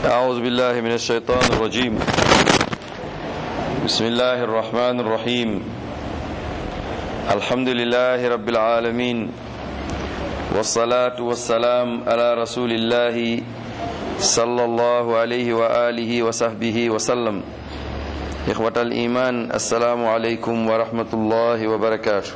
أعوذ بالله من الشيطان الرجيم بسم الله الرحمن الرحيم الحمد لله رب العالمين والصلاة والسلام على رسول الله صلى الله عليه وآله وصحبه وسلم إخوة الإيمان السلام عليكم ورحمة الله وبركاته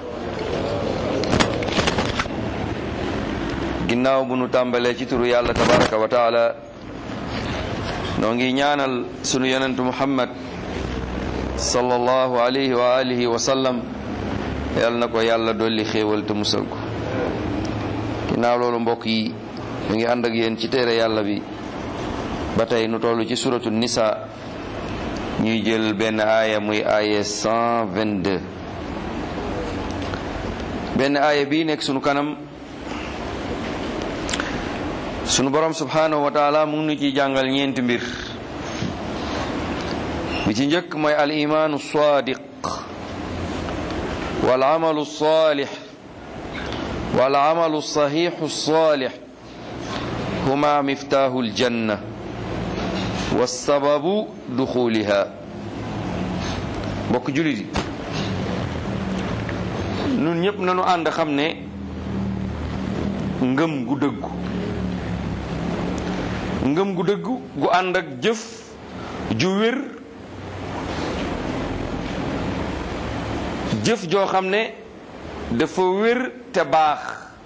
ginnaaw bu nu tàmbalee ci turu yàlla tabaraka wa taala noo ngi ñaanal sunu yonentu muhammad sallallahu alayhi wa alihi wa sallam yal na ko yàlla dolli xéewal te musal ko ginnaaw loolu mbokk yi ñu ngi ànd ak yéen ci téere yàlla bi ba tey nu toll ci suratu nisa ñuy jël benn aaya muy aaya 122 benn aaya bii nekk sunu kanam sunu borom subhanahu wa taala mu ngi nu ciy jàngal ñeenti mbir bi ci njëkk mooy al imaanu sadiq wal amalu salih wal amalu sahihu salih huma miftahu aljanna wassababu duxuliha mbokk julit yi nun ñëpp nanu ànd xam ne ngëm gu dëggu ngëm gu dëggu gu ànd ak jëf ju wér jëf joo xam ne dafa wér te baax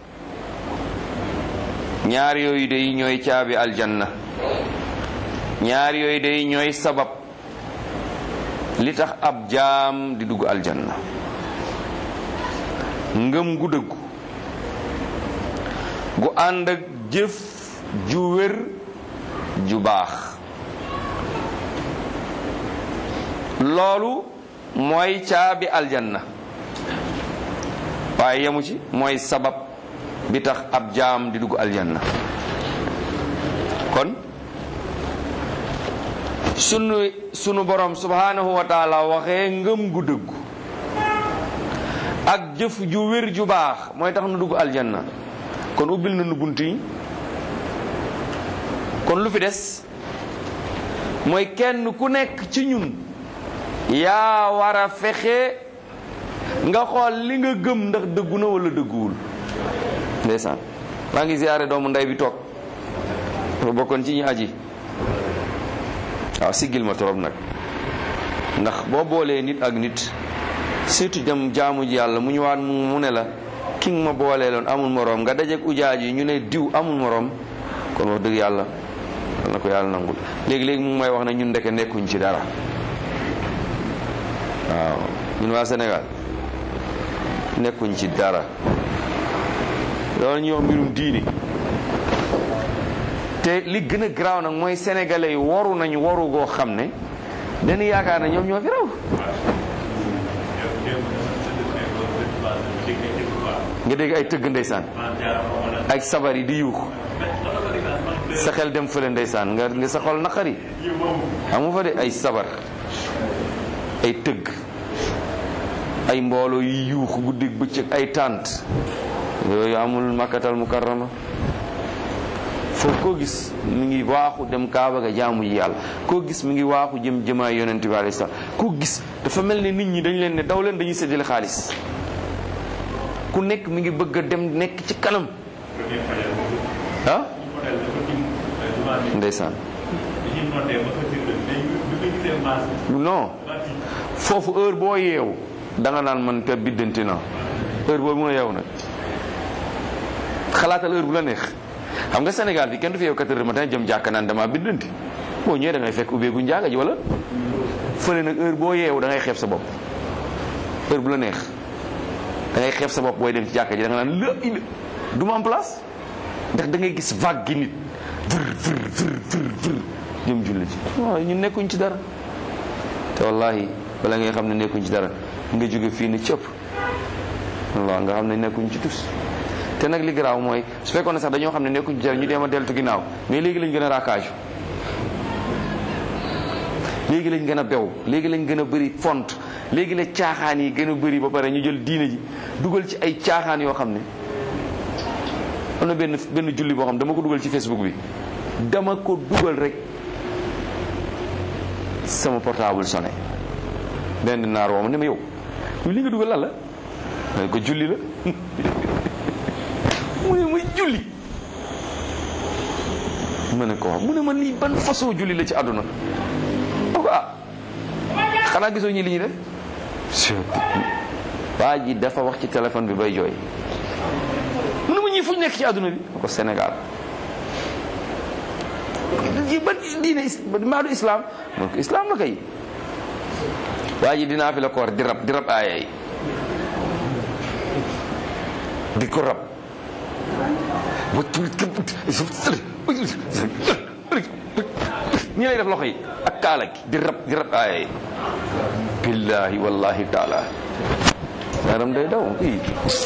ñaar yooyu day ñooy caabi aljanna ñaar yooyu day ñooy sabab li tax ab jaam di dugg aljanna ngëm gu dëggu gu ànd ak jëf ju wér ju baax loolu mooy caabi aljanna waaye yemu ci mooy sabab bi tax ab jaam di dugg aljanna kon sunu sunu borom subhanahu wa taala waxee ngëm gu dëggu ak jëf ju wér ju baax mooy tax nu dugg aljanna kon ubbil na nu bunt yi kon lu fi des mooy kenn ku nekk ci ñun yaa war a fexe nga xool li nga gëm ndax dëggu na wala dëgguwul ndeysaan maa ngi ziyaare doomu ndey bi toog dafa bokkoon ci ñi aji waaw siggil ma torop nag ndax boo boolee nit ak nit surtout dem jaamu ji yàlla mu ñëwaat mu ne la ki nga ma booleeloon amul moroom nga dajeek ujaaj yi ñu ne diw amul moroom kon wax dëgg yàlla wal na ko yàlla nangul léegi-léegi mu may wax ne ñun ndeke nekkuñ ci dara waaw ñun waa Sénégal nekkuñ ci dara loolu ñuy wax mbirum diini te li gën a garaaw nag mooy sénégalais yi waru nañu waru goo xam ne dañu yaakaar ne ñoom ñoo fi raw nga dégg ay tëgg ndeysaan ak sabar yi di yuux sa xel dem fële ndeysaan nga nga sa xol naqari amu fa de ay sabar ay tëgg ay mbooloo yi yuux guddi bëccëg ay tànt yooyu amul makkatal mukarrama foofu koo gis mi ngi waaxu dem kaaba ga jaamu ji yàlla koo gis mi ngi waaxu jëm jëmaay yonent bi alayhi salaam koo gis dafa mel ne nit ñi dañ leen ne daw leen dañuy séddale xaalis ku nekk mi ngi bëgg a dem nekk ci kanam ah ndeysaan non foofu heure boo yeewu da nga naan man te biddanti na heure boo mun a yeewu nag xalaatal heure bu la neex xam nga Sénégal bi kenn du fi yeewu 4 heures matin jëm jàkka naan dama biddanti boo ñëwee da ngay fekk ubbeegu njaaga ji wala fële nag heure boo yeewu da ngay xeeb sa bopp heure bu la neex da ngay xeeb sa bopp booy dem ci jàkka ji da nga naan la ila du ma am place ndax da ngay gis vague gi nit vër vër vër vër vër jëm julli ci waaw ñun nekkuñ ci dara te wallahi wala ngay xam ne nekkuñ ci dara nga jóge fii ni cëpp wallah nga xam ne nekkuñ ci tus te nag li garaaw mooy su fekkoon ne sax dañoo xam ne nekkuñ ci dara ñu dem a deltu ginnaaw mais léegi lañ gën a raakaaju léegi lañ gën a bew léegi lañ gën a bëri font léegi la caaxaan yi gën a bëri ba pare ñu jël diine ji dugal ci ay caaxaan yoo xam ne am na benn benn julli boo xam dama ko dugal ci Facebook bi dama ko dugal rek sama portable sonné benn naar woo ma ne ma yow li nga dugal lan la ma ne ko julli la mu ne muy julli ma ne ko wax mu ne ma lii ban façon julli la ci àdduna ma ko ah xanaa gisoo ñi li ñuy def waa ji dafa wax ci téléphone bi bay jooy mu ne ma ñii fu ñu nekk ci àdduna bi ma ko Sénégal yi ban diine maadu islam man ko islam la kay waa ji dinaa fi la koor di rab di rab aaya yi di ko rab ñi lay def loxo yi ak kaala gi di rab di rab aaya yi billahi wallahi taala yaram day daw i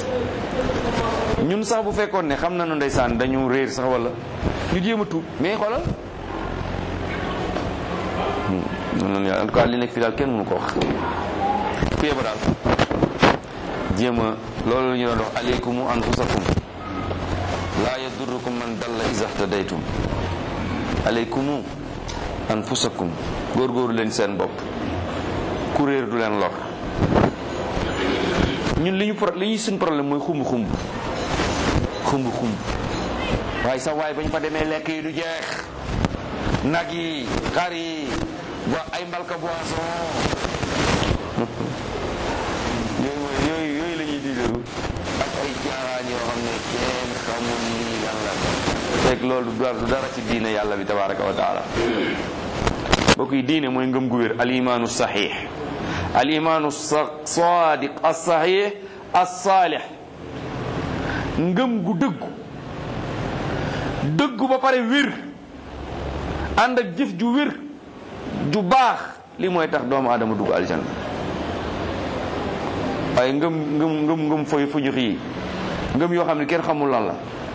ñun sax bu fekkoon ne xam nañu ndeysaan dañu réer sax wala ñu jéem a tuub mais xoolal en tout cas li nekk fii daal kenn mënu ko wax ku yeba daal jéem a loolu la ñu doon wax aleykumu anfusakum laa yadurrukum man dalla iza htadaytum aleykumu anfusakum góorgóorlu leen seen bopp ku réer du leen lor ñun li ñu pro li ñuy suñ problème mooy xumb xumb xumb xumb waaye sax waaye bañ fa demee lekk yi du jeex nag yi xar yi wa ay mbalka boisson yooyu mooy yooyu yooyu la ñuy digalu ak ay jaaraan yoo xam ne kenn xamul nii lan la fekk loolu du dara ci diine yàlla bi tabaraka wa taala mbokk yi diine mooy ngëm gu wér al imaanu saxiix al imaanu sadiq as saxiix as saalix ngëm gu dëggu dëggu ba pare wér ànd ak jëf ju wér ju baax li mooy tax doomu aadama dugg aljanna waaye ngëm ngëm ngëm ngëm foy fu ñu xii ngëm yoo xam ne kenn xamul lan la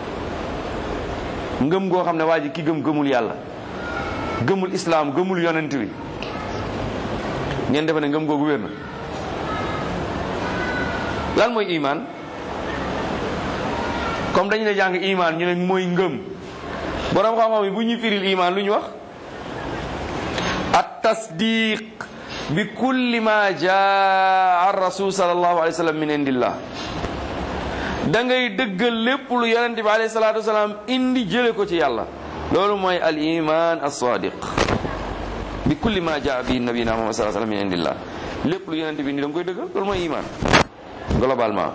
ngëm goo xam ne waa ji ki gëm gëmul yàlla gëmul islaam gëmul yonent bi ngeen defe ne ngëm googu wér na lan mooy imaan comme dañu ne jàng imaan ñu ne mooy ngëm borom xam-xam yi bu ñuy firil imaan lu ñu wax at tasdiq bi kulli ma jaa ar rasul sallallahu alayhi wa sallam min indillah da ngay dëggal lépp lu yonente bi alayhi salatu wasalaam indi jële ko ci yàlla loolu mooy al iman as sadiq bi kulli ma jaa bi nabina muhammad sallallahu alayhi wa sallam min indillah lépp lu yonente bi indi da nga koy dëggal loolu mooy iman globalement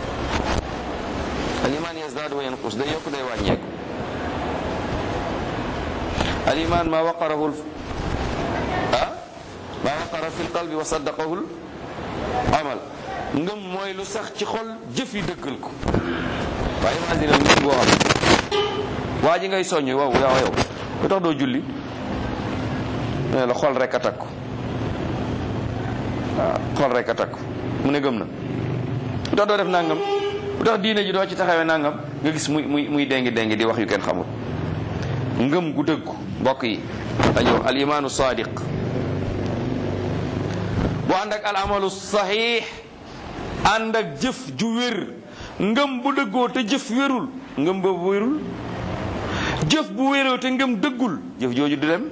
al iman yazdaadu wa yanqus day yokk day wàññeeku al iman ma waqarahu ah ma waqara fi lqalbi wa saddaqahu l amal ngëm mooy lu sax ci xol jëf yi dëggal ko waaye imagine ngëm boo xam waa ji ngay soññ waaw yow yow lu tax doo julli ne la xol rek a takku waaw xol rek a takku mu ne gëm na lu tax doo def nangam lu tax diine ji doo ci taxawee nangam nga gis muy muy muy dengi dengi di wax yu kenn xamul ngëm gu dëggu mbokk yi dañu al imaanu sadiq bu ànd ak al amalu saxiix ànd ak jëf ju wér ngëm bu dëggoo te jëf wérul ngëm boobu wérul jëf bu wéroo te ngëm dëggul jëf jooju du dem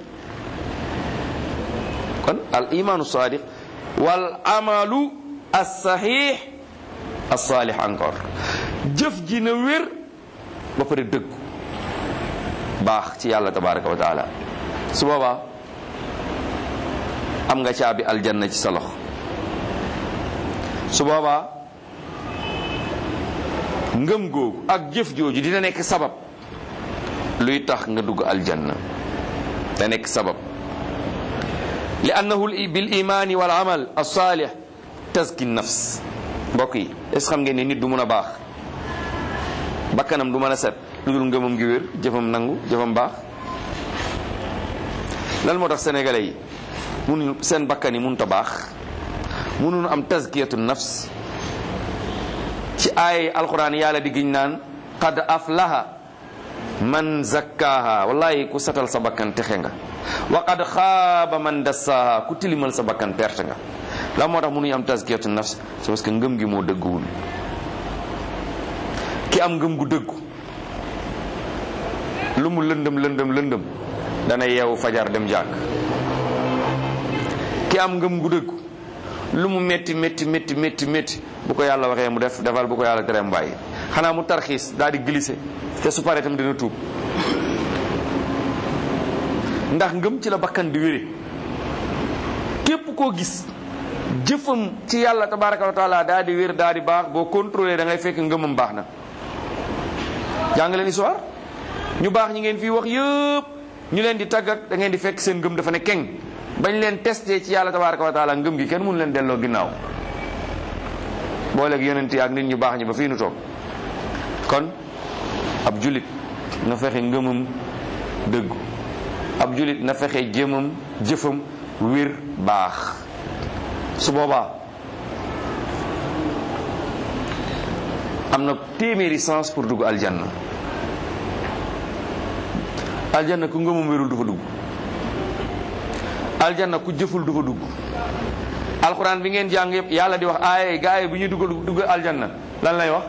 kon al imaanu sadiq wal amalu as saxiix as saalix encore jëf ji na wér ba pare dëggu baax ci yàlla tabaraka wa taala su boobaa am nga caabi aljanna ci sa loxo su boobaa ngëm googu ak jëf jooju dina nekk sabab luy tax nga dugg aljanna da nekk sabab li annahu bil imaani wal amal as-saalih tazki nafs mbokk yi est ce xam ngeen ne nit du mun a baax bakkanam du mën a set lu dul ngëmam gi wér jëfam nangu jëfam baax lan moo tax sénégalais yi mun seen bakkan yi mënut a baax mënuñu am tazkiyatu nafs ci ay alquran yàlla di giñ naan qad aflaha man zakkaaha wallahi ku setal sa bakkan texe nga wa qad xaaba man dassaaha ku tilimal sa bakkan perte nga la moo tax mënuñu am tazkiyatu nafs c'est parce que ngëm gi moo dëgguwul ki am ngëm gu dëggu lu mu lëndëm lëndëm lëndëm dana yeewu fajar dem jàkk ki am ngëm gu dëggu lu mu métti métti métti métti métti bu ko yàlla waxee mu def defal bu ko yàlla teree mu bàyyi xanaa mu tarxiis daal di glissé te su paree tam dina tuub ndax ngëm ci la bakkan di wére képp koo gis jëfam ci yàlla tabaraka wa taala daal di wér daal di baax boo contrôlé da ngay fekk ngëmam baax na jàng leen histoire ñu baax ñi ngeen fii wax yëpp ñu leen di tàggat da ngeen di fekk seen ngëm dafa ne keng bañ leen testé ci yàlla tabaraka wa taala ngëm gi kenn mënu leen delloo ginnaaw booleeg yonent yi ak nit ñu baax ñi ba fii nu toog kon ab julit na fexe ngëmam dëggu ab julit na fexe jëmam jëfam wér baax su boobaa am na téeméeri sens pour dugg aljanna aljanna ku ngëmam wérul du fa dugg aljanna ku jëful du fa dugg alxuraan bi ngeen jàng yëpp yàlla di wax aaye gaa yi bu ñuy dugg dugg aljanna lan lay wax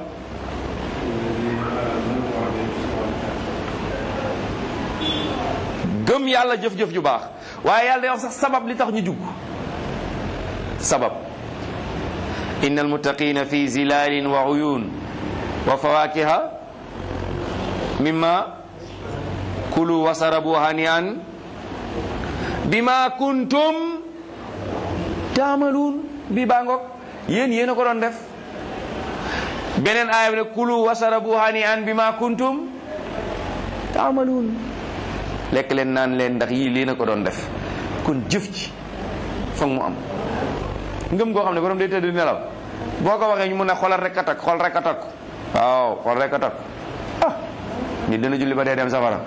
gëm yàlla jëf-jëf ju baax waaye yàlla day wax sax sabab li tax ñu jugg sabab inna almuttaqina fi zilalin wa uyun wa fawakiha mimma kulu wasarabu hanian bima kuntum taamaluun bi baa ngoog yéen yéen a ko doon def beneen aaya bi ne kulu wasarabu hanian bima kuntum taamaluun lekk leen naan leen ndax yii lii na ko doon def kon jëf ci foog mu am ngëm goo xam ne borom day tëdd nelaw boo ko waxee ñu mun a xoolal rek a takk xool rek a takk waaw xool rek a takk ah nit dina julli ba dee dem safara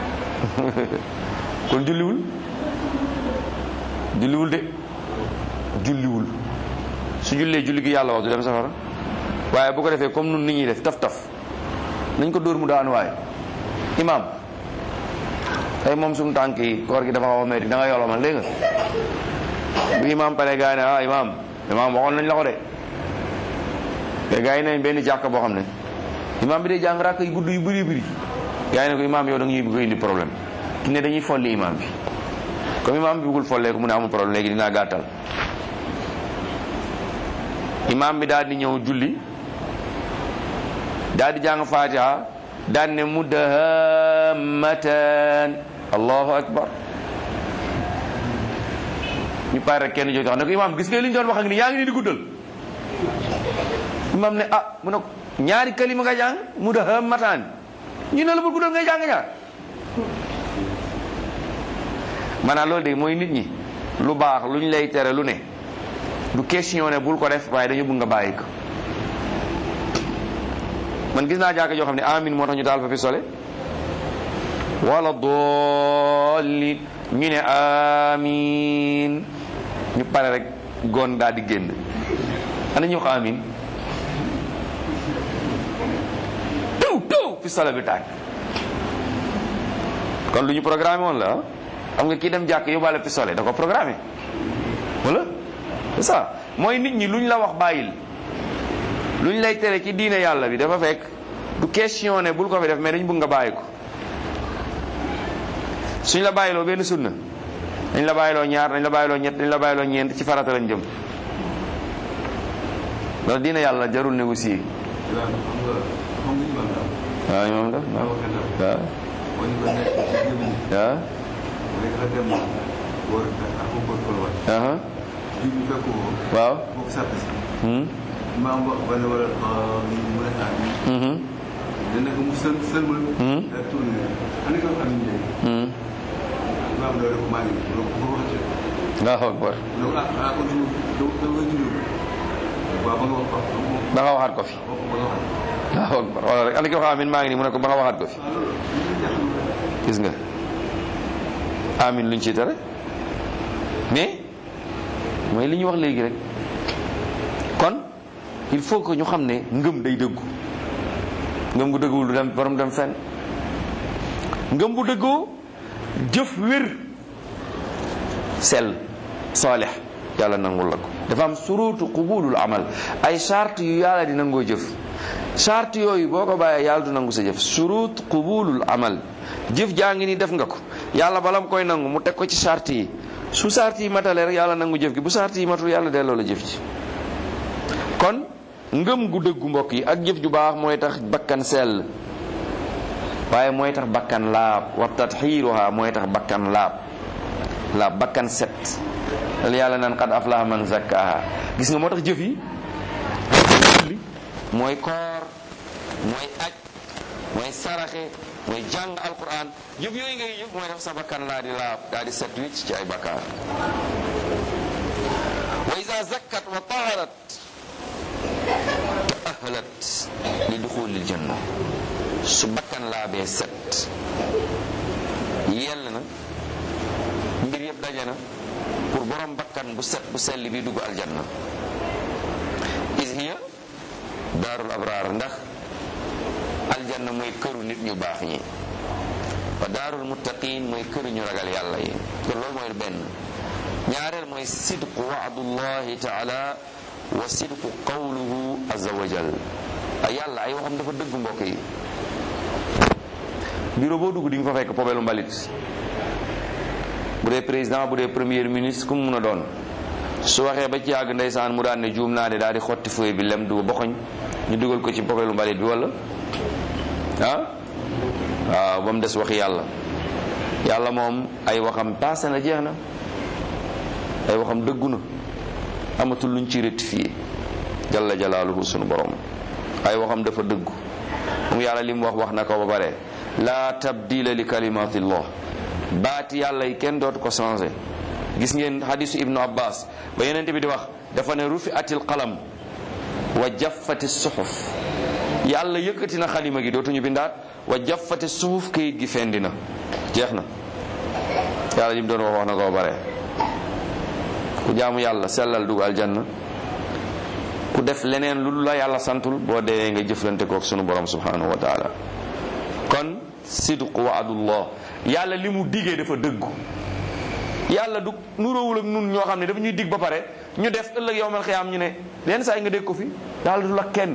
kon julliwul julliwul de julliwul su jullee julli gi yàlla wax du dem safara waaye bu ko defee comme nun nit ñuy def taf taf nañ ko dóor mu daan waaye imaam tey moom suñu tànk yi koor gi dafa xaw a metti da nga yolomal dégg nga bu imaam pare gaa yi ne ah imaam imaam waxoon nañ la ko de te gaa yi nañ benn jàkk boo xam ne imaam bi day jàng rakk yu gudd yu bëri bëri gaa yi ne ko imaam yow da nga ñuy bëgg indi problème ki ne dañuy folli imaam bi comme imaam bi bëggul folleeku mu ne amul problème léegi dinaa gàttal imaam bi daal di ñëw julli daal di jàng fatiha daal ne mudahammatan allahu akbar ñu pare rek kenn jóg tax ne ko imaam gis nga li ñu doon wax ak ni yaa ngi ni di guddal imaam ne ah mu ne ko ñaari kalima nga jàng mudahammatan ñu ne la bu guddal ngay jàng ñaar maanaam loolu de mooy nit ñi lu baax lu ñu lay tere lu ne du question ne bul ko def waaye dañu bëgg nga bàyyi ko man gis naa jàkka joo xam ne amin moo tax ñu taal fa fi sole wala dolli ñu ne amin ñu pare rek gon daal di génn ana ñu wax amin taw taw fi sole bi tàkk kon lu ñu programmé woon la xam nga kii dem jàkk yóbbaale pistolet da ko programmé wala c'est ça mooy nit ñi lu ñu la wax bàyyil lu ñu lay tere ci diine yàlla bi dafa fekk du question ne bul ko fi def mais dañ bëgg nga bàyyi ko suñ la bàyyiloo benn sunna dañ la bàyyiloo ñaar dañ la bàyyiloo ñett dañ la bàyyiloo ñeent ci farata lañ jëm loolu diine yàlla jarul négocier waaw moom la waaw waaw waaw aha waaw maam wax wala wala mu ne xaar dana ko mu sël sëlmal da tourné ana ko xam ne maam loolu ko maa ngi ko ko wax ci Allahu akbar donc ah ah ko ñu do do nga jullu ba ba nga wax ko ba nga waxaat ko fi Allahu akbar wala rek ana ki wax amin maa ngi nii mu ne ko ba nga waxaat ko fi gis nga amin luñ ci tere mais mooy li ñu wax léegi rek kon il faut que ñu xam ne ngëm day dëggu ngëm gu dëgguwul du dem borom dem fenn ngëm bu dëggoo jëf wér sell saalix yàlla nangul la ko dafa am surutu qubulul amal ay charte yu yàlla di nangoo jëf charte yooyu boo ko bàyyee yàlla du nangu sa jëf surut qubulul amal jëf jaa ngi ni def nga ko yàlla bala mu koy nangu mu teg ko ci charte yi su sart yi matale rek yàlla nangu jëf gi bu sart yi matul yàlla delloo la jëf ji kon ngëm gu dëggu mbokk yi ak jëf ju baax mooy tax bakkan sell waaye mooy tax bakkan laab wa tatxiiruha mooy tax bakkan laab laab bakkan set dal yàlla naan qad aflaha man zakkaha gis nga moo tax jëf yi mooy koor mooy aj mooy saraxe mooy jàng alquran jëf yooyu ngay jëf mooy tax sa bakkan laa di laab daa di set wicc ci ay bakkaar wa iza zakkat wa taharat taahalat li duxulil janna su bakkan laabee set yell na mbir yëpp daje na pour borom bakkan bu set bu sell bi dugg aljanna is hiya daarul abraar ndax aljanna mooy këru nit ñu baax ñi wa daarul muttaqin mooy këru ñu ragal yàlla yi kon loolu mooy benn ñaareel mooy sidqu waadullahi taala wa sidqu qawluhu azza wa jal ay yàlla ay waxam dafa dëgg mbokk yi bureau boo dugg di nga fa fekk pobelu mbalit bu dee président bu dee premier ministre ku mu mun a doon su waxee ba ci yàgg ndeysaan mu daan ne juum naa de daal di xotti feuille bi lem du boxoñ ñu dugal ko ci pobelu mbalit bi wala ah waaw ba mu des waxi yàlla yàlla moom ay waxam passé na jeex na ay waxam dëggu na amatul luñ ci rectifié jalla jalaaluhu sunu borom ay waxam dafa dëggu moom yàlla li mu wax wax na ko ba bare la tabdila li kalimatillah baati yàlla yi kenn dootu ko changé gis ngeen hadisu ibnu abbas ba yenente bi di wax dafa ne rufi atil qalam wa jaffati suxuf yàlla yëkkati na xalima gi dootuñu bindaat wa jaffati suxuf kayit gi fendi na jeex na yàlla li mu doon wax wax na ko ba bare ku jaamu yàlla sellal dugg aljanna ku def leneen lu la yàlla santul boo dee nga jëflante kook sunu borom subhanahu wa taala kon sidqu waadullah yàlla li mu digee dafa dëggu yàlla du nuróowul ak nun ñoo xam ne dafa ñuy dig ba pare ñu def ëllëg yowmal xiyaam ñu ne leen saa yi nga dégg ko fi yàlla du la kenn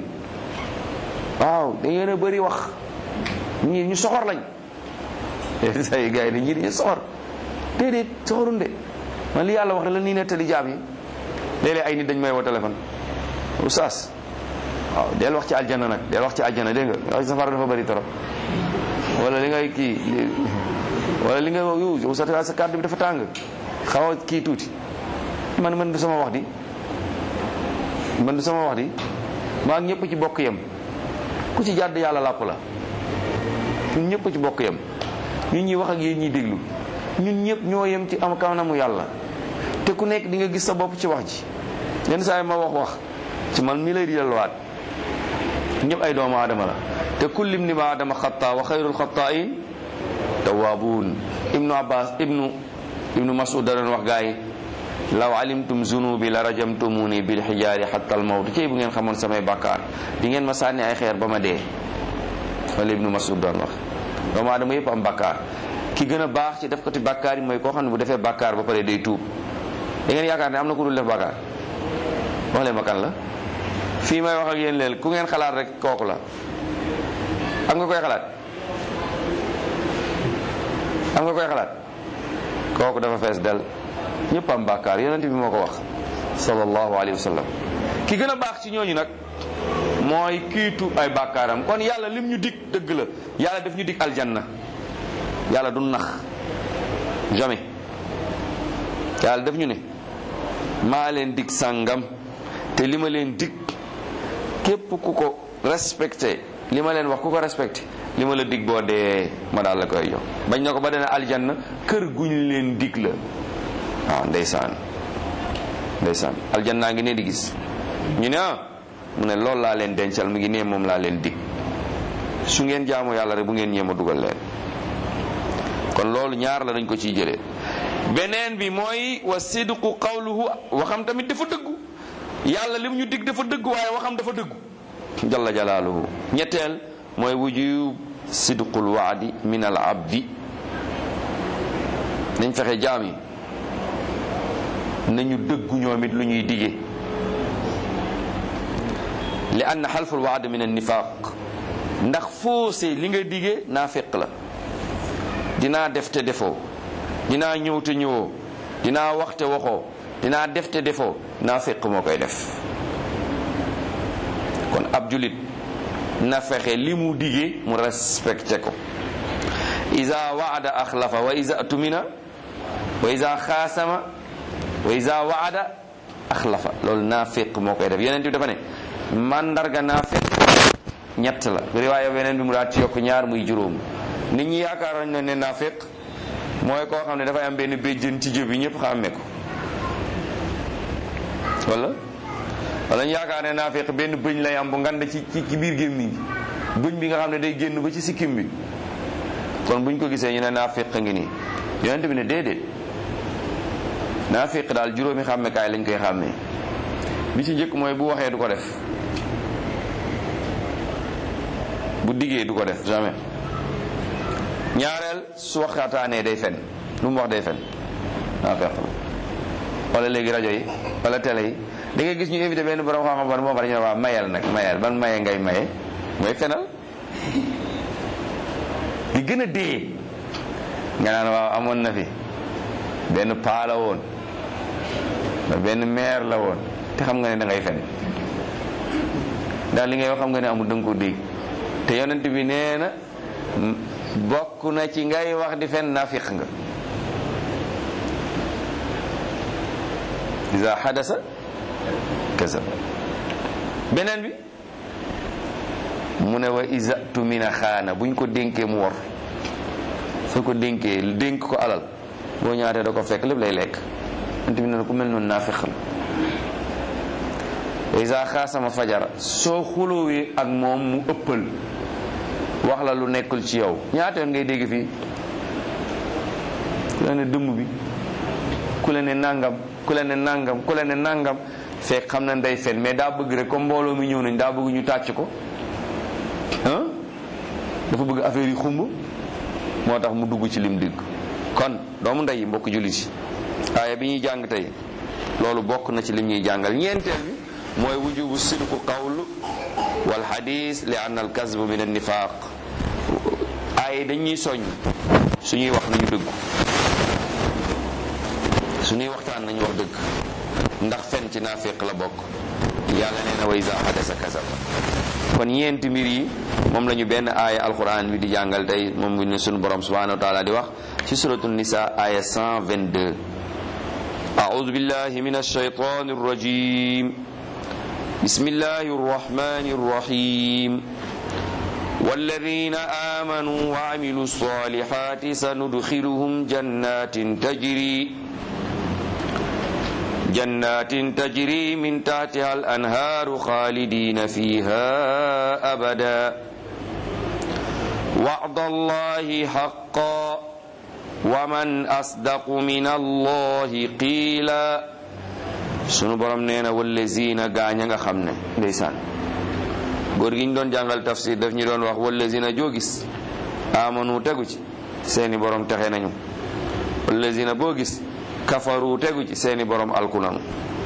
waaw da ngeen a bëri wax ñii ñu soxor lañ leen saa yi gars yi ne ñii dañu soxor déedéet soxorun de man li yàlla wax ne la nii nettali jaam yi léeg-léeg ay nit dañ may woo téléphone oustaz waaw del wax ci aljana nag del wax ci aljana dégg nga wax safara dafa bëri trop wala li ngay kii wala li nga yow sa sa kàddu bi dafa tàng xaw a kii tuuti man man du sama wax di man du sama wax di maa ngi ñëpp ci bokk yem ku ci jàdd yàlla làpp la ñun ñëpp ci bokk yem ñun ñuy wax ak yéen ñuy déglu ñun ñëpp ñoo yem ci am kanamu yàlla te ku nekk di nga gis sa bopp ci wax ji yenn saa yi ma wax wax ci man mi lay di delluwaat ñëpp ay doomu aadama la te kullim ni ma adama xataa wa xayrul xataain tawaabuun ibnu abbas ibnu ibnu masud da doon wax gaa yi law alimtum zunubi la rajamtumuni bil xijaari xatta al mawt cey bu ngeen xamoon samay bàkkaar di ngeen ma sànni ay xeer ba ma dee wala ibnu masud doon wax doomu aadama yëpp am bàkkaar ki gën a baax ci def ko ti bàkkaar yi mooy koo xam ne bu defee bàkkaar ba pare day tuub da ngeen yaakaar ne am na ku dul def bàkkaar wax leen ma kan la fii may wax ak yéen leen ku ngeen xalaat rek kooku la am nga koy xalaat am nga koy xalaat kooku dafa fees del ñëpp am bàkkaar yonent bi moo ko wax sallallahu alayhi wa sallam ki gën a baax ci ñooñu nag mooy kiitu ay bàkkaaram kon yàlla lim ñu dig dëgg la yàlla daf ñu dig aljanna yàlla du nax jamais yàlla daf ñu ne maa leen dig sàngam te li ma leen dig képp ku ko respecté li ma leen wax ku ko respecté li ma la dig boo dee ma daal la koy jox bañ na ko ba dana aljanna kër guñ leen dig la waaw ndeysaan ndeysaan aljannaa ngi ne di gis ñu ne ah mu ne loolu laa leen dencal mu ngi ne moom laa leen dig su ngeen jaamu yàlla rek bu ngeen ñeema dugal leen kon loolu ñaar la dañ ko ciy jëlee beneen bi mooy wa sidqu qawluhu waxam tamit dafa dëggu yàlla lim ñu dig dafa dëggu waaye waxam dafa dëggu jalla jalaaluhu ñetteel mooy wujub sidqul waadi min al abdi nañ fexe jaam yi nañu dëggu ñoom it lu ñuy dige li anna xalful waad min an nifaq ndax foosé li nga dige naa fekk la dinaa def te defoo dinaa ñëw te ñëwoo dinaa waxte waxoo dinaa defte defoo naa fekk moo koy def kon ab julit na fexe li mu digee mu respecté ko iza waada axlafa wa iza tumina wa iza xaasama wa iza waada axlafa loolu naa fekk moo koy def yeneen bi dafa ne mandarga naa fekk ñett la riwaaya beneen bi mu daal ci yokk ñaar muy juróom nit ñi yaakaaroon na ne naa fekk mooy koo xam ne dafay am benn béjjën ci jëb bi ñëpp xàmme ko wala wala ñu yaakaar ne naa fekk benn bëñ lay am bu ngand ci ci biir gémmiñ bëñ bi nga xam ne day génn ba ci sikkim bi kon buñ ko gisee ñu ne naa fekk ngi nii yonent bi ne déedéet naa fekk daal juróomi xàmmekaay lañ koy xàmmee bi ci njëkk mooy bu waxee du ko def bu diggee du ko def jamais ñaareel su waxtaanee day fen lu mu wax day fen naa fekk wala léegi rajo yi wala télé yi da ngay gis ñu invité benn borom xam-xam ban moo xam ne ñu ne waa mayal nag mayal ban maye ngay maye mooy fenal di gën a dee nga naan waaw amoon na fi benn paa la woon benn maire la woon te xam nga ne da ngay fen daal li ngay wax xam nga ne amul da nga ko dégg te yonent bi nee na bokk na ci ngay wax di fen naafiq nga iza hadasa kasab beneen bi mu ne wa iza tumina xaana buñ ko dénkee mu wor soo ko dénkee dénk ko alal boo ñaatee da ko fekk lépp lay lekk yonent bi nee na ku mel noonu naafiq la wa iza xaasama fajara soo xulóowee ak moom mu ëppal wax la lu nekkul ci yow ñaata yoon ngay dégg fii ku la ne dëmm bi ku la ne nangam ku la ne nangam ku la ne nangam fekk xam na ndey fen mais daa bëgg rek comme mbooloo mi ñëw nañ daa bëgg ñu tàcc ko ah dafa bëgg affaire yi xumb moo tax mu dugg ci lim digg kon doomu ndey mbokk jullit yi aaya bi ñuy jàng tey loolu bokk na ci lim ñuy jàngal ñeenteel bi mooy wujubu sidqu qawl wal hadis li anna al kasb min an nifaq ay dañuy soññ suñuy wax nañu dëggu suñuy waxtaan nañu wax dëgg ndax fen ci naafiq la bokk yàlla nee na wa iza hadasa kasaba kon ñeenti mbir yi moom la ñu benn aaya alquran bi di jàngal tey moom bi ne suñu borom subhanahu wa taala di wax ci suratu nisa aaya 122 أعوذ بالله من الشيطان الرجيم بسم الله الرحمن الرحيم والذين آمنوا وعملوا الصالحات سندخلهم جنات تجري جنات تجري من تحتها الأنهار خالدين فيها أبدا وعد الله حقا ومن أصدق من الله قيلا sunu borom nee na wallazina gaañ a nga xam ne ndeysaan góor gi ñu doon jàngal tafsir daf ñu doon wax wallazina joo gis amanu tegu ci seeni borom texe nañu wallazina boo gis kafaru tegu ci seeni borom alku nañu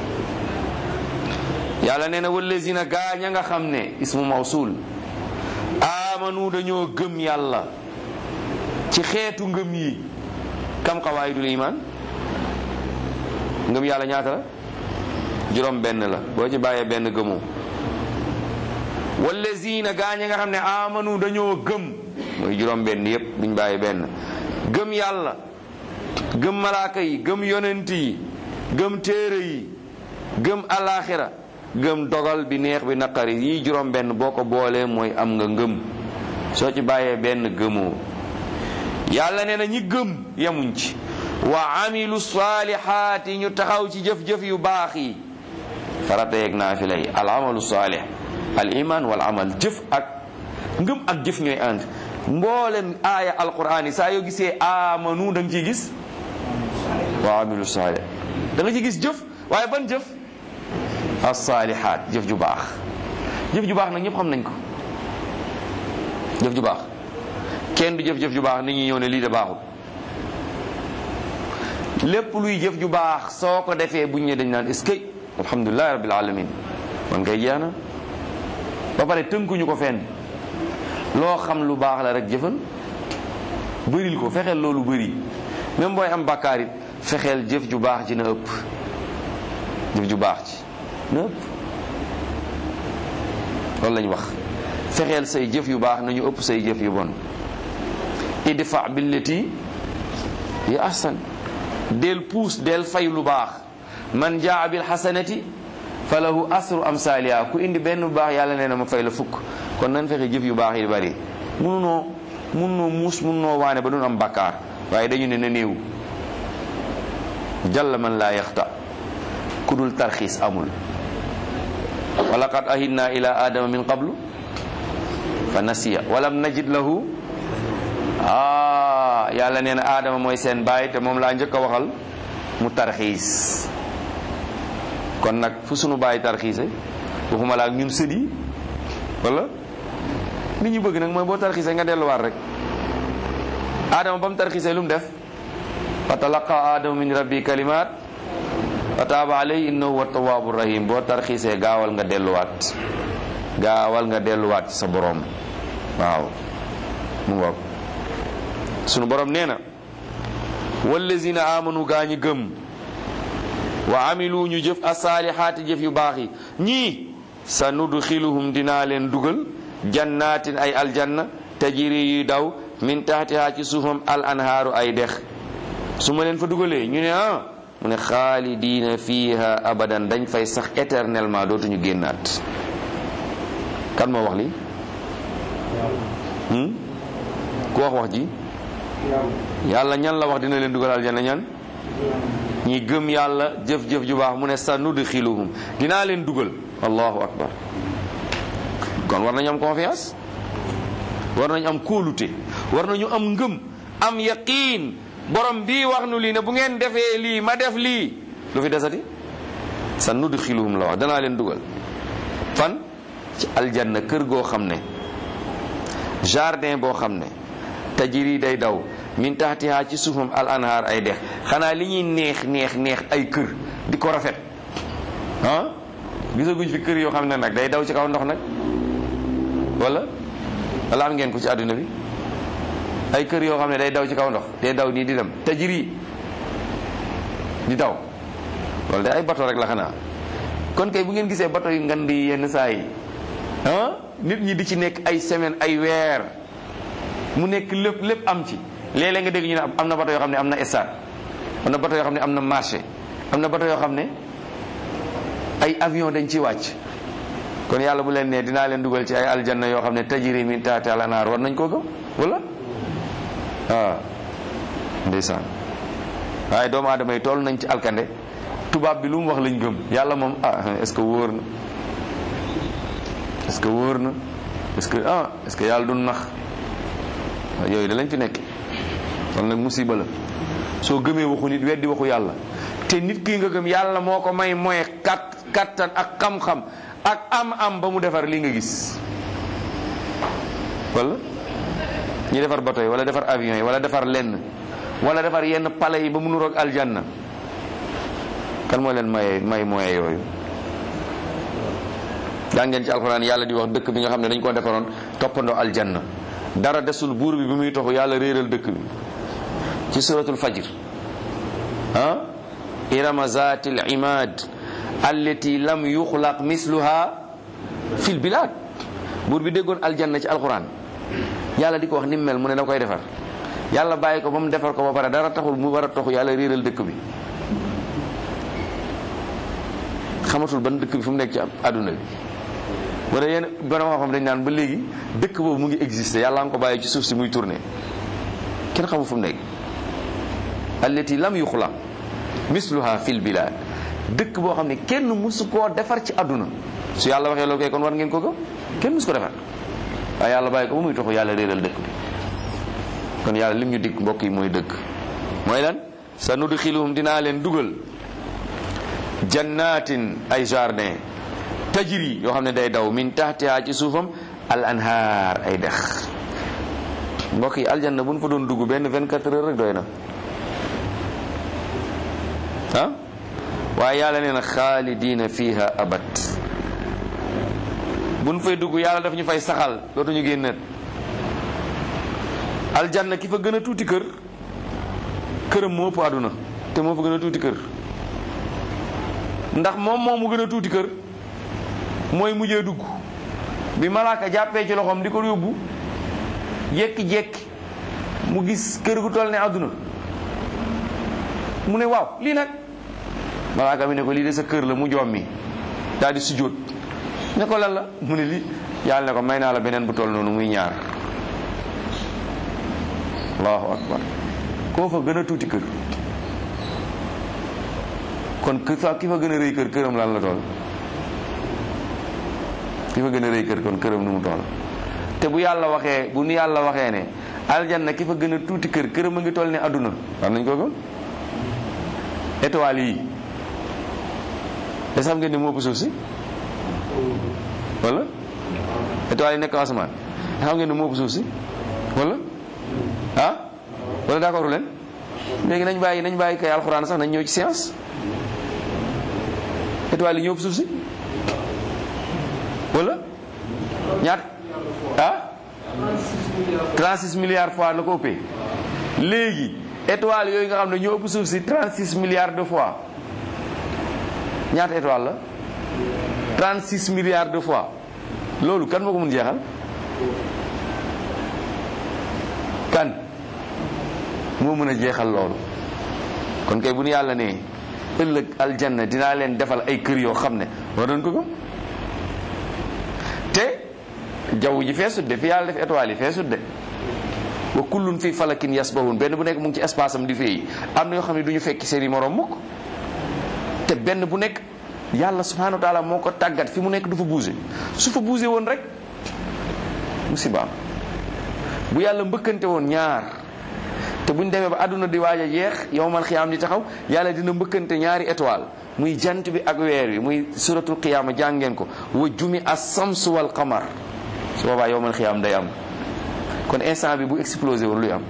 yàlla nee na wallazina gaañ a nga xam ne ismu mawsul amanu dañoo gëm yàlla ci xeetu ngëm yi kam xawaayidul iman ngëm yàlla ñaata la juróom benn la boo ci bàyyee benn gëmoo wallazina gaañe nga xam ne amanu dañoo gëm mooy juróom benn yépp duñ bàyyi benn gëm yàlla gëm malaaka yi gëm yonent yi gëm téere yi gëm alaxira gëm dogal bi neex bi naqari yi juróom benn boo ko boolee mooy am nga ngëm soo ci bàyyee benn gëmoo yàlla nee na ñi gëm yemuñ ci wa amilu salihaati ñu taxaw ci jëf-jëf yu baax yi farata yeeg naafila yi al amalu salih al iman wal amal jëf ak ngëm ak jëf ñooy ànd mboolem aaya alquran yi saa yoo gisee amanu da nga ciy gis wa amilu salih da nga ciy gis jëf waaye ban jëf as-salihaat jëf ju baax jëf ju baax nag ñëpp xam nañ ko jëf ju baax kenn du jëf-jëf ju baax nit ñi ñëw ne lii de baaxul lépp luy jëf ju baax soo ko defee buñ ne dañ naan est-ce que alhamdulilahi rabbil alamin man kay jeex na ba pare tënkuñu ko fenn loo xam lu baax la rek jëfal bëril ko fexeel loolu bëri même booy am bàkkaar it fexeel jëf ju baax ji na ëpp jëf ju baax ji na ëpp loolu lañ wax fexeel say jëf yu baax nañu ëpp say jëf yu bon idfa billati yi ahsan del puus del fay lu baax man jaa bil hasanati falahu asru amsaaliha ku indi benn bu baax yàlla nee na ma fay la fukk kon nan fexe jëf yu baax yi bari mununoo mununoo muus mununoo waane ba duñ am bakkaar waaye dañu ne na néew jalla man laa yaxta ku dul tarxiis amul wa laqad ahidna ila adama min qablu fa nasiya walam najid lahu ah yàlla nee na aadama mooy seen baay te moom laa njëkk a waxal mu tarxiis kon nag fu sunu baay tarxiise waxuma la ak ñun sët yi wala li ñu bëgg nag mooy boo tarxiise nga delluwaat rek aadama ba mu tarxiise lu mu def fa talaqa aadama min rabbi kalimat fa taaba alayhi innahu wa tawaabu rahim boo tarxiisee gaawal nga delluwaat gaawal nga delluwaat ci sa borom waaw mu ngoog sunu borom nee na wallazina amanu gaa ñi gëm wa amilu ñu jëf asaalihaati jëf yu baax yi ñii sa nudxiluhum dinaa leen dugal jannaatin ay aljanna tajiri yuy daw min taxtihaa ci suufam al anhaaru ay dex su ma leen fa dugalee ñu ne ah mu ne xaalidiina fiiha abadan dañ fay sax éternellement dootuñu génnaat kan moo wax li ku wax wax ji yàlla ñan la wax dina leen dugal aljanna ñan ñi gëm yàlla jëf-jëf ju baax mu ne sa nudxiluhum dinaa leen dugal allahu akbar kon war nañu am confiance war nañu am kóolute war nañu am ngëm am yaqiin borom bii wax nu lii ne bu ngeen defee lii ma def lii lu fi desati sa nudxiluhum la wax danaa leen dugal fan ci aljanna kër goo xam ne jardin boo xam ne tajiri day daw min taxtiha ci suufam al anhaar ay dex xanaa li ñuy neex neex neex ay kër di ko rafet ah gisaguñ fi kër yoo xam ne nag day daw ci kaw ndox nag wala wala am ngeen ko ci àdduna bi ay kër yoo xam ne day daw ci kaw ndox day daw nii di dem tajiri di daw loolu de ay bato rek la xanaa kon kay bu ngeen gisee bato yu ngan di yenn saa yi ah nit ñi di ci nekk ay semaine ay weer mu nekk lépp lépp am ci léeg-léeg nga dégg ñu ne am na bato yoo xam ne am na stade am na bato yoo xam ne am na marché am na bato yoo xam ne ay avion dañ ci wàcc kon yàlla bu leen nee dinaa leen dugal ci ay aljanna yoo xam ne tajiri min taati al anhaar war nañ koo gëm wala waaw ndeysaan waaye doomu aadama yi toll nañ ci alkande tubaab bi lu mu wax lañ gëm yàlla moom ah est-ce que wóor na est-ce que wóor na est-ce que ah est-ce que yàlla du nax yooyu da lañ fi nekk kon nag musiba la soo gëmee waxu nit weddi waxu yàlla te nit kii nga gëm yàlla moo ko may moye kat kattan ak xam-xam ak am-am ba mu defar li nga gis wala ñi defar bato yi wala defar avion yi wala defar lenn wala defar yenn palais yi ba mu nuroog aljanna kan moo leen may may moye yooyu daa ngeen ci alxuraan yàlla di wax dëkk bi nga xam ne dañ koo defaroon toppandoo aljanna dara desul buur bi bi muy toxu yàlla réeral dëkk bi ci suratul fajr ah irama zatil imad allati lam yuxlaq misluha fil bilad buur bi déggoon aljanna ci alxuraan yàlla di ko wax ni mu mel mu ne da koy defar yàlla bàyyi ko ba mu defar ko ba pare dara taxul mu war a toxu yàlla réeral dëkk bi xamatul ban dëkk bi fu mu nekk ci àdduna bi wala yenn borom xam-xam dañ naan ba léegi dëkk boobu mu ngi existé yàlla nga ko bàyyi ci suuf si muy tourné kenn xamul fu mu nekk allati lam yuxlaq misluha fil bilad dëkk boo xam ne kenn musu koo defar ci àdduna su yàlla waxee loolu kay kon war ngeen ko gëm kenn musu ko defar waaye yàlla bàyyi ko ba muy toxu yàlla réeral dëkk bi kon yàlla lim ñu dikk mbokk yi mooy dëkk mooy lan sa nudxiluhum dinaa leen dugal jannatin ay jardin tajri yoo xam ne day daw min taxtiha ci suufam al anhaar ay dex mbokk yi aljanna bu ñu fa doon dugg benn 24 heures rek doy na ah waaye yàlla nee na xaalidina fiha abad bu ñu fay dugg yàlla daf ñu fay saxal dootuñu génnaat aljanna ki fa gën a tuuti kër këram moo ëpp àdduna te moo fa gën a tuuti kër ndax moom moom mu gën a tuuti kër mooy mujjee dugg bi malaaka jàppee ci loxoom di ko yóbbu jékki-jékki mu gis kër gu toll ne àdduna mu ne waaw lii nag malaaka mi ne ko lii de sa kër la mu jommi daal di sujjóot ne ko lan la mu ne lii yàlla ne ko may naa la beneen bu toll noonu muy ñaar allahu akbar koo fa gën a tuuti kër kon ki fa ki fa gën a rëy kër këram lan la toll ki fa gën a rëy kër kon këram nu mu toll te bu yàlla waxee bu nu yàlla waxee ne aljanna ki fa gën a tuuti kër këram a ngi toll ne àdduna war nañ ko gëm étoiles yi te xam ngeen ne moo ëpp suuf si wala étoiles yi nekk asamaan te xam ngeen ne moo ëpp suuf si wala ah wala d'accord leen léegi nañ bàyyi nañ bàyyi kay alxuraan sax nañ ñëw ci science étoiles yi ñoo ëpp suuf si wala ñaat ah 36 milliards fois la ko ëppee léegi étoiles yooyu nga xam ne ñoo ëpp suuf si 36 milliards de fois ñaata étoile la 36 milliards de fois loolu kan moo ko mun jeexal kan moo mën a jeexal loolu kon kay bu nu yàlla ne ëllëg aljanna dinaa leen defal ay kër yoo xam ne war nañ ko gëm te jaww ji feesut de fi yàlla def étoiles yi feesut de wa kullun fi falakin yasbahun benn bu nekk mu ngi ci espace am di feeyi am na yoo xam ne du ñu fekki seen i morom mukk te benn bu nekk yàlla subhanahu wa taala moo ko tàggat fi mu nekk du fa bouger su fa bouger woon rek musibaam bu yàlla mbëkkante woon ñaar te buñ demee ba àdduna di waaj a jeex yow man xiyaam di taxaw yàlla dina mbëkkante ñaari étoile muy jant bi ak weer wi muy suratul qiyaama jàngeen ko wa jumi as-samsu wal qamar su boobaa yow man xiyaam day am kon instant bi bu explosé woon luy am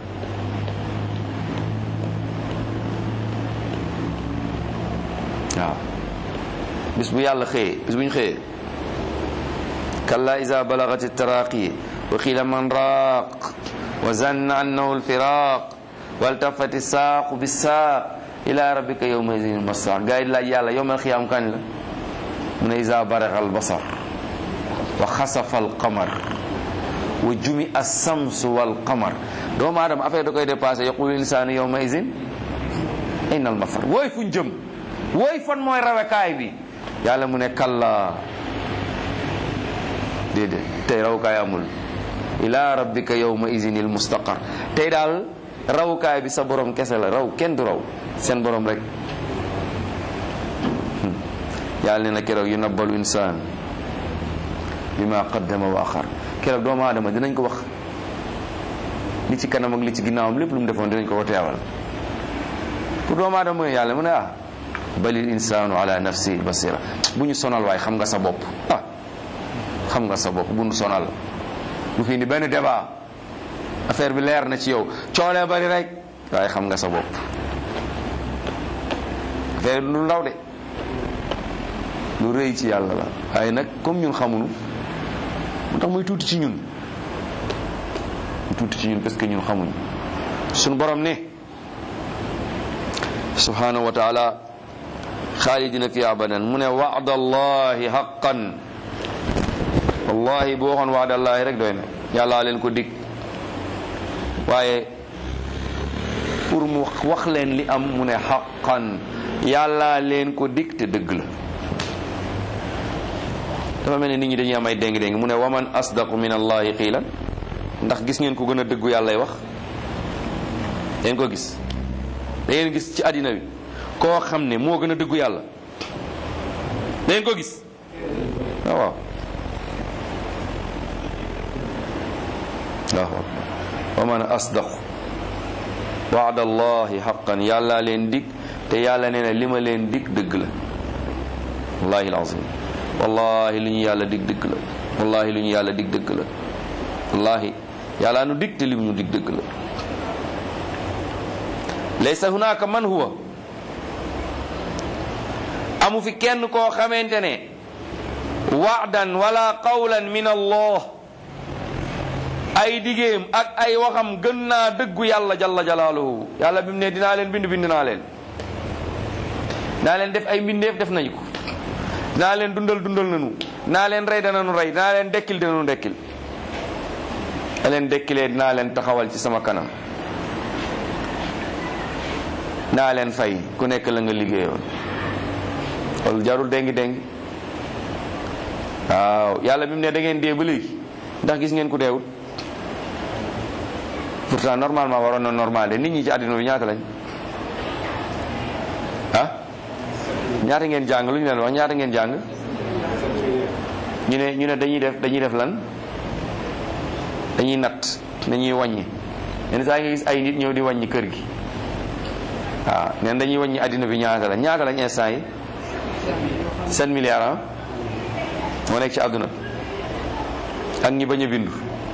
waaw bis bu yàlla xëyee bis bu ñu xëyee kalla iza balagati taraqi wa qiila man raaq wa zanna annahu alfiraq waltafati saaqu bisaaq ila rabbika yawma idin almasaq gaa yi di laaj yàlla yowmal xiyaam kañ la mu ne iza baraga albasar wa xasafa alqamar wa jumi assamsu walqamar doomu aadama affaire da koy dépassé yaqulu insaanu yawma idin ayna almafar wooy fuñ jëm wooy fan mooy rawekaay bi yàlla mu ne kalla déedéet tey rawukaay amul ila rabbika yawma idin almustaqar tey daal rawukaay bi sa borom kese la raw kenn du raw seen borom rek yàlla ne na keroog yu nabbalu insaan bima qaddama wa axar keroog doomu aadama dinañ ko wax li ci kanam ak li ci ginnaawam lépp lu mu defoon dinañ ko ko teewal pour doomu aadama mooy yàlla mu ne ah balil insaanu ala nafsi basira bu ñu sonal waaye xam nga sa bopp ah xam nga sa bopp bu ñu sonal bu fi indi benn débat affaire bi leer na ci yow coolee bari rek waaye xam nga sa bopp affaire lu ndaw de lu rëy ci yàlla la waaye nag comme ñun xamuñu mu tax muy tuuti ci ñun mu tuuti ci ñun parce que ñun xamuñu suñu borom ne subhanahu wa taala xaalidina fi abadan mu ne wa'da allahi haqqan wallahi boo waxoon wa'da allahi rek doy na yàllaa leen ko dig waaye pour mu wax leen li am mu ne haqqan yàllaa leen ko dig te dëgg la dafa mel ni nit ñi dañuy am ay déng-déng mu ne waman asdaqu min allahi qiilan ndax gis ngeen ko gën a dëggu yàllay wax ngeen ko gis da ngeen gis ci àddina bi koo xam ne moo gën a dëggu yàlla da ngeen ko gis waaw waaw waaw waman asdaqu waada allahi xaqan yàlla leen dig te yàlla nee na li ma leen dig dëgg la wallahi alazim wallahi lu ñu yàlla dig dëgg la wallahi lu ñu yàlla dig dëgg la wallahi yàlla nu dig te lim ñu dig dëgg la laysa hunaka man huwa amu fi kenn koo xamante ne waadan wala qawlan min allah ay digéem ak ay waxam gën naa dëggu yàlla jalla jalaaluhu yàlla bi mu ne dinaa leen bind bind naa leen naa leen def ay mbindeef def nañu ko naa leen dundal dundal nañu naa leen rey danañu rey naa leen dekkil danañu dekkil a leen dekkilee dinaa leen taxawal ci sama kanam naa leen fay ku nekk la nga liggéeyoon loolu jarul dengi dengi waaw yàlla bi mu ne da ngeen dee ba léegi ndax gis ngeen ku deewut pourtant normalement waroon na normal de nit ñi ci àddina bi ñaata lañ ah ñaata ngeen jàng lu ñu leen wax ñaata ngeen jàng ñu ne ñu ne dañuy def dañuy def lan dañuy natt dañuy wàññi yenn saa nga gis ay nit ñëw di wàññi kër gi waaw neen dañuy wàññi àddina bi ñaata la ñaata lañ instant yi 7 milliards ah moo nekk ci àdduna ak ñi bañ a bindu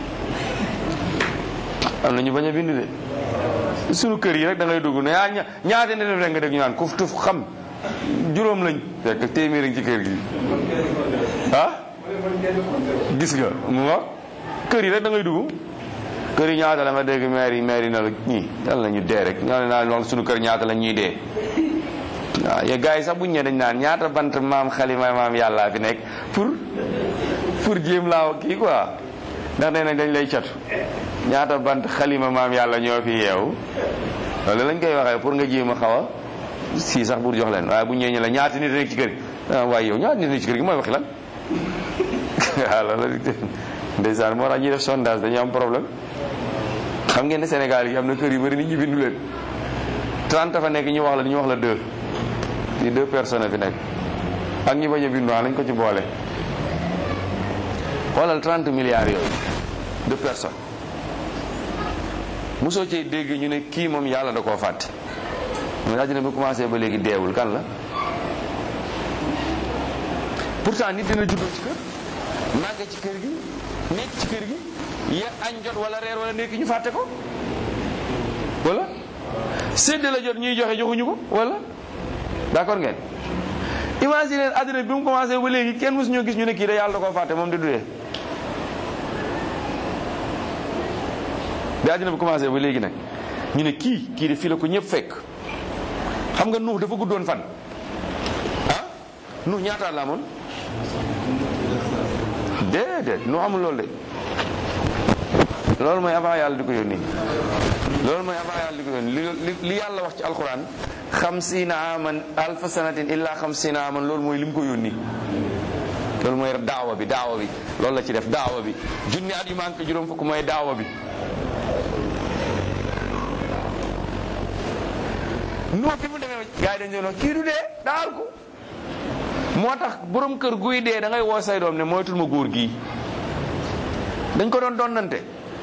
am na ñu bañ a bindu de sunu kër yi rek da ngay dugg ne ah ñaata ne def rek nga dégg ñu naan kuf tuf xam juróom lañ fekk téeméer ci kër gi ah gis nga mu wax kër yi rek da ngay dugg kër yi ñaata la nga dégg maire yi maire yi na la ñii yàlla la ñu dee rek ñoo ne naa wax sunu kër ñaata la ñuy dee waaw ye gars yi sax buñ ñee dañ naan ñaata bant maam xalima maam yàllaa fi nekk pour pour jéem laa kii quoi ndax nee nañ dañ lay catu ñaata bant xalima maam yàlla ñoo fi yeewu loolu lañ koy waxee pour nga jéem a xaw a si sax pour jox leen waaye bu ñëwee ñu la ñaata nit nekk ci kër gi waaye yow ñaata nit nekk ci kër gi mooy waxi lan waaw loolu ndeysaan moo tax ñuy def sondage dañuy am problème xam ngeen ne Sénégal yi am na kër yu bëri nit ñi bindu leen 30 fa nekk ñu wax la ñu wax la deux ci deux personnes fi nekk ak ñi bañ a bindu lañ ko ci boole xoolal 30 milliards yooyu deux personnes mosoo ci dégg ñu ne kii moom yàlla da koo fàtte mais àddina bi commencé ba léegi deewul kan la pourtant nit dina juddoo ci kër màgge ci kër gi nekk ci kër gi ya añ jot wala reer wala nekk ñu fàtte ko wala sédd la jot ñuy joxe joxuñu ko wala d'accord ngeen imagine àddina bi mu commencé ba léegi kenn mosu ñoo gis ñu ne kii da yàlla da koo fàtte moom di dudee bi àddina bi commencé ba léegi nag ñu ne kii kii de fii la ko ñëpp fekk xam nga nuux dafa guddoon fan ah nuux ñaataat la amoon déedéet nu amul loolu de loolu mooy avant yàlla di ko yónni loolu mooy avant yàlla di ko yónni li li yàlla wax ci alquran xamsiina aman alfa sanatin illa xamsiina aman loolu mooy li mu ko yónni loolu mooy daawa bi daawa bi loolu la ci def daawa bi junni at yu manqué juróom fukk mooy daawa bi nu bi mu demee gars yi dañ doon wax kii du dee daal ko moo tax borom kër guy dee da ngay woo say doom ne moytul ma góor gii dañ ko doon donnante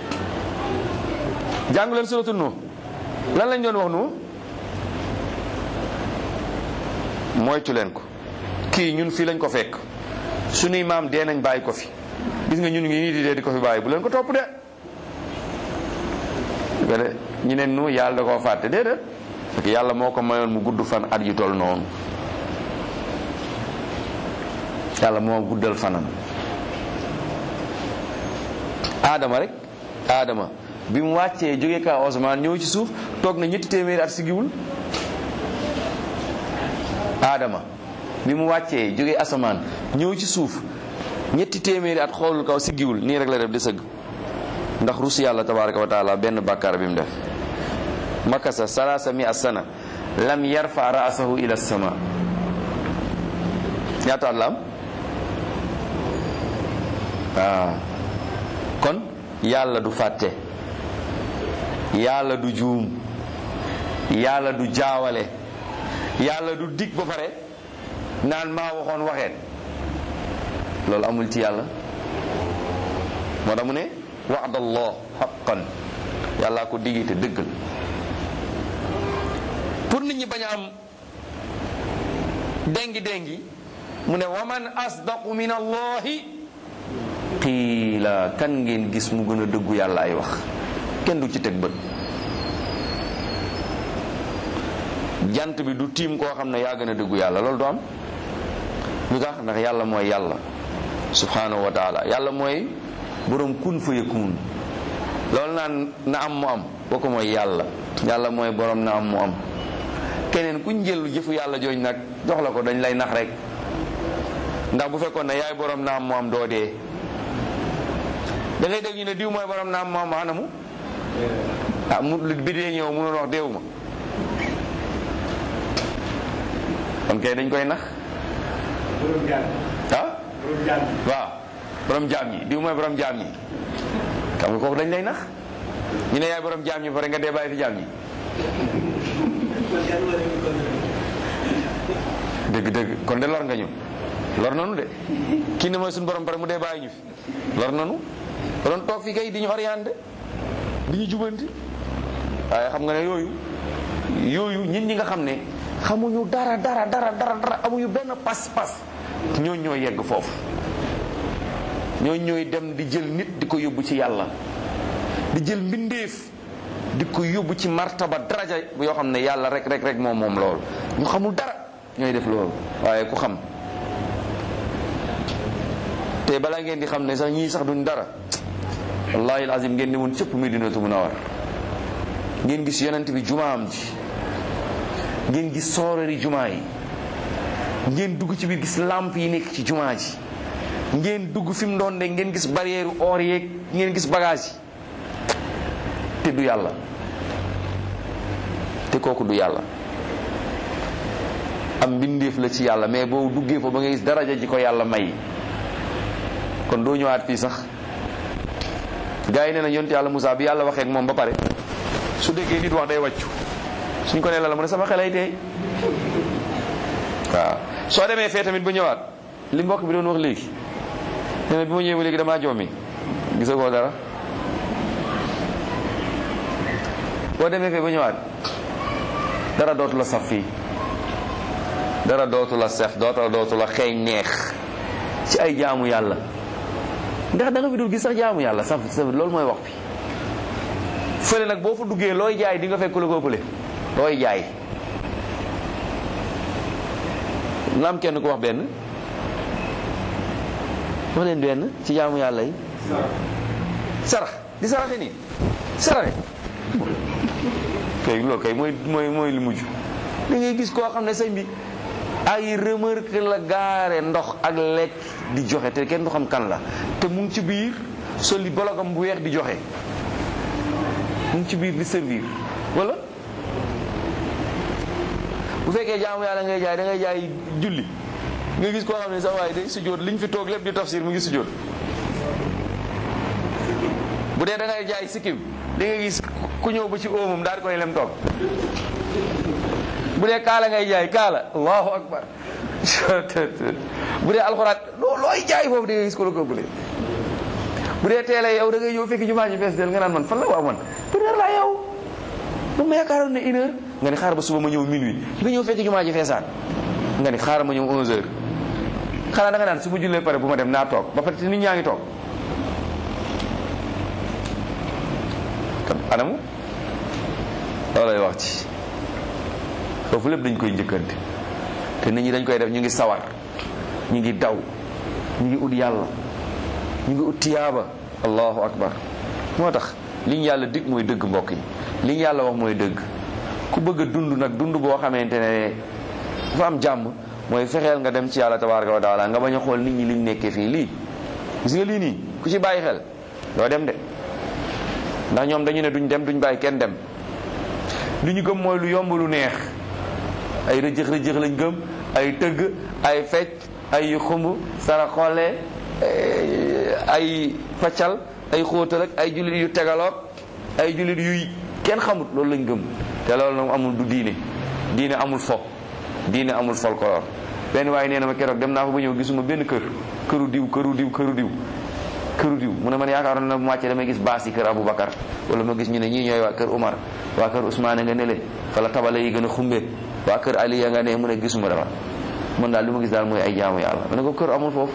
jàngu leen suratul nu lan lañ doon wax nu moytu leen ko kii ñun fii lañ ko fekk suñuy maam dee nañ bàyyi ko fi gis nga ñun ngi nii di dee di ko fi bàyyi bu leen ko topp de gade ñu ne nu yàlla da koo fàtte déedéet parce que yàlla moo ko mayoon mu gudd fan at yu toll noonu yàlla moo guddal fanam aadama rek aadama bi mu wàccee jóge kaw osmaan ñëw ci suuf toog na ñetti téeméeri at si giwul aadama bi mu wàccee jóge asamaan ñëw ci suuf ñetti téeméeri at xoolul kaw si giwul nii rek la def di sëgg ndax rus yàlla tabaraka wa taala benn bàkkaar bi mu def makasa salaasa mi asana lam yarfa raasahu ila sama ñaata at la am waaw kon yàlla du fàtte yàlla du juum yàlla du jaawale yàlla du dig ba pare naan maa waxoon waxeen loolu amul ci yàlla moo tax mu ne wa'dallah haqqan yàllaa ko digi te dëggal pour nit ñi bañ a am dengi dengi mu ne waman asdaqu min allahi qiila kan ngeen gis mu gën a dëggu yàlla ay wax kenn du ci teg bët jant bi du tiim koo xam ne yaa gën a dëggu yàlla loolu du am lu tax ndax yàlla mooy yàlla subhanahu wa taala yàlla mooy borom kun fa yakun loolu naan na am mu am kooku mooy yàlla yàlla mooy borom na am mu am keneen kuñ jël jëfu yàlla jooñ nag jox la ko dañ lay nax rek ndax bu fekkoon ne yaay borom naam moo am doo dee da ngay dégg ñu ne diw mooy borom naam moo am anamu ah mu bi dee ñëw mënoon wax deewuma kon kay dañ koy nax borom jaam ah borom jaam waaw borom jaam ñi diw mooy borom jaam ñi xam nga kooku dañ lay nax ñu ne yaay borom jaam ñi ba pare nga dee bàyyi fi jaam ñi dëgg dëgg kon de lor nga ñu lor nanu de kii ne mooy suñu borom pare mu dee bàyyi ñu fi lor nanu ba doon toog fi kay di ñu orienté di ñu jubanti waaye xam nga ne yooyu yooyu nit ñi nga xam ne xamuñu dara dara dara dara dara amuñu benn pas-pas ñoo ñoo yegg foofu ñoo ñooy dem di jël nit di ko yóbbu ci yàlla di jël mbindeef di ko yóbbu ci martaba daraja yoo xam ne yàlla rek rek rek moom moom loolu ñu xamul dara ñooy def loolu waaye ku xam te balaa ngeen di xam ne sax ñii sax duñ dara wallahi alazim ngeen di woon cëpp Medinatu Munawwar ngeen gis yonent bi jumaam ji ngeen gis soorari jumaa yi ngeen dugg ci biir gis lamp yi nekk ci jumaa ji ngeen dugg fi mu doon de ngeen gis barrière or yeeg ngeen gis bagage yi te du yàlla te kooku du yàlla am mbindeef la ci yàlla mais boo duggee fa ba nga gis daraja ji ko yàlla may kon doo ñëwaat fii sax gars yi nee na yonent yàlla Moussa bi yàlla waxee ak moom ba pare su déggee nit wax day wàccu suñ ko nee la la mu ne sama xelay tey waaw soo demee fee tamit ba ñëwaat li mbokk bi doon wax léegi nee na bi ma ñëwee ba léegi damaa jommi gisa koo dara boo demee fee ba ñëwaat dara dootu la saf fii dara dootu la saf dootu dootu la xeeñ neex ci ay jaamu yàlla ndax da nga fi dul gis sax jaamu yàlla saf saf loolu mooy wax bi fële nag boo fa duggee looy jaay di nga fekk la ko ëppale looy jaay na am kenn ku wax benn wax leen benn ci jaamu yàlla yi sarax di saraxe nii saraxe kay loolu kay mooy mooy mooy li mujj da ngay gis koo xam ne sëñ bi ay remarque la gaare ndox ak lekk di joxe te kenn du xam kan la te mu ngi ci biir soli bologam bu weex di joxe mu ngi ci biir di servir wala bu fekkee jaamu yàlla ngay jaay da ngay jaay julli nga gis koo xam ne sax waaye day sujjóot liñ fi toog lépp di tafsir mu ngi sujjóot bu dee da ngay jaay sikkim di nga gis ku ñëw ba ci óomam daal di koy lem toog bu dee kaala ngay jaay kaala allahu akbar bu dee alxuraan loo looy jaay foofu di nga gis ko la ko bële bu dee teele yow da ngay ñëw fekk jumaa ji fees del nga naan man fan la waaw man une heure laa yow bu ma yaakaaroon ne une heure nga ni xaar ba suba ma ñëw minuit nga ñëw fekk jumaa ji feesaan nga ni xaar ma ñëw onze heures xanaa da nga naan su ma jullee pare bu ma dem naa toog ba pare te nit ñaa ngi toog kon anamu loolay wax ci foofu lépp dañ koy njëkkante te nit ñi dañ koy def ñu ngi sawar ñu ngi daw ñu ngi ut yàlla ñu ngi ut tiyaaba allahu akbar moo tax li ñu yàlla dig mooy dëgg mbokk yi li ñu yàlla wax mooy dëgg ku bëgg a dund nag dund boo xamante ne dafa am jàmm mooy fexeel nga dem ci yàlla tabaraka wa taala nga bañ a xool nit ñi liñ nekkee fii lii gis nga lii nii ku ci bàyyi xel doo dem de ndax ñoom dañu ne duñ dem duñ bàyyi kenn dem li ñu gëm mooy lu yomb lu neex ay rëjëx rëjëx lañ gëm ay tëgg ay fecc ay xumb sara xoole ay paccal ay xóotal ak ay jullit yu tegaloog ay jullit yuy kenn xamut loolu lañ gëm te loolu nag amul du diine diine amul fo diine amul folklore benn waaye nee na ma keroog dem naa fa ba ñëw gisuma benn kër këru diw këru diw këru diw këru diw mu ne man yaakaaroon na bu wàccee damay gis baas yi kër Aboubacar wala ma gis ñu ne ñii ñooy waa kër Umar waa kër Ousmane nga ne leen fala tabale yi gën a xumbe waa kër Aliya nga ne mu ne gisuma dara man daal li ma gis daal mooy ay jaamu yàlla ma ne ko kër amul foofu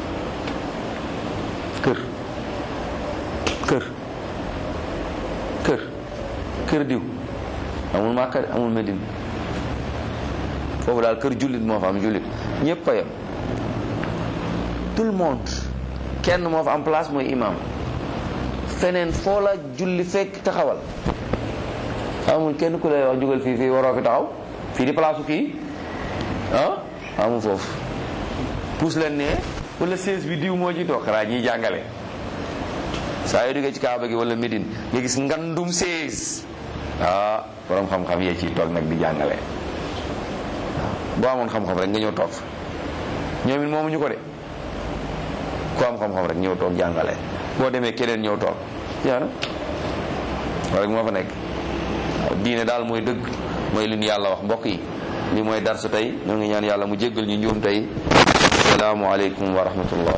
kër kër kër kër diw amul Makka amul Medine foofu daal kër jullit moo fa am jullit ñëpp a yem tout le monde kenn moo fa am place mooy imam feneen foo la julli fekk taxawal amul kenn ku lay wax jugal fii fii waroo fi taxaw fii di place kii ah amu foofu puus leen ne wala seize bi diw moo ci toog xanaa ñiy jàngale saa yoo duggee ci kaaba gi wala Médine nga gis ngandum seize ah borom xam-xam yee ciy toog nag di jàngale boo amoon xam-xam rek nga ñëw toog fa ñoom it moomuñu ko de ku am xam-xam rek ñëw toog jàngale boo demee keneen ñëw toog yaa na wala moo fa nekk waaw diine daal mooy dëgg mooy li ñu yàlla wax mbokk yi li mooy darsu tey ñoo ngi ñaan yàlla mu jéggal ñu njuum tey asalaamu aleykum wa rahmatullah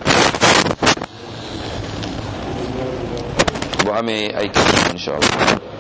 bu amee ay question insha allah